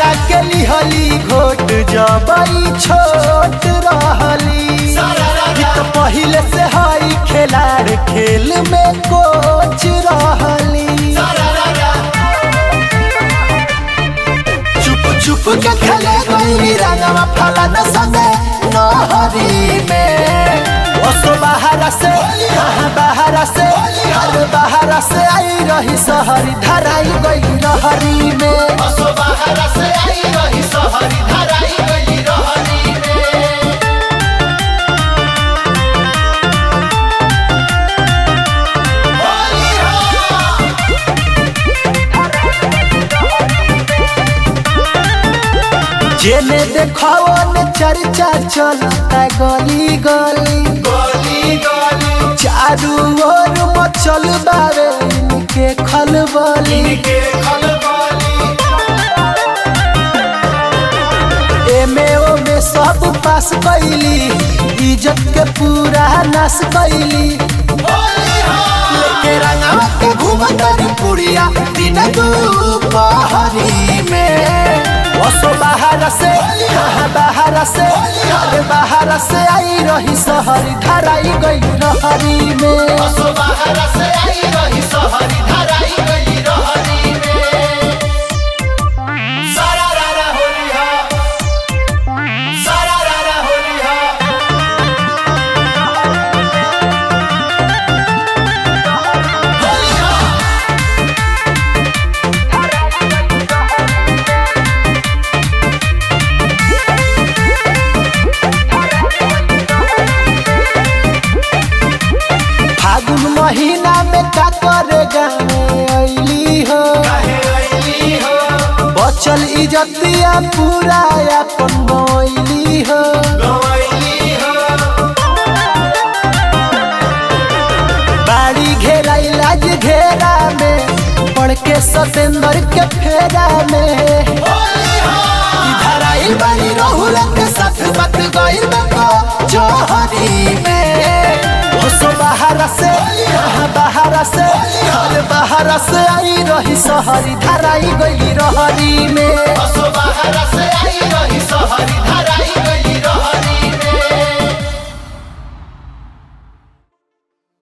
रंगवा के लिहली घोट जबई छोट रहली गीत पहिले से हई खेलाड़ खेल में कोच रहली चुप चुप के खेले गई रंगवा फलन संगे नहरी में ओसो बाहर से कहाँ बाहर से हर बाहर से आई रही सहरी धराई गई रहरी में असो बाहर से आई रही सहरी धराई गई रहरी में होली हो जेने देखाओ ने चर्चा चलता गली गली गली गली चारू ओर मचल बावे इनके खलबली इनके खलबली एमे ओमे सब पास कैली इज्जत के पूरा नाश कैली होली हो लेके रंगवा के घूमतरी पुड़िया दिन दुपहरी में ओसो बाहर से कहाँ बाहर से अरे बाहर से आई रही सहरी धराई गई रहरी में असो बाहर से आई रही सहरी धराई गई रहरी में सारा रारा होली हो सारा रारा होली हो होली हो फागुन महीना में का करे गाँव अली हो काहे अइली हो बचल इजतिया पूरा अपन गैली हो गवैली हो बाड़ी घेराई लाज घेरा में पड़ के सतेंद्र के फेरा में होली हो इधर आई बाड़ी रहुल के साथ मत गइल बको जोहरी में होसो बाहर से कहाँ बाहर से हर बाहर से आई रही सहरी धराई गई रहरी में असो बाहर से आई रही सहरी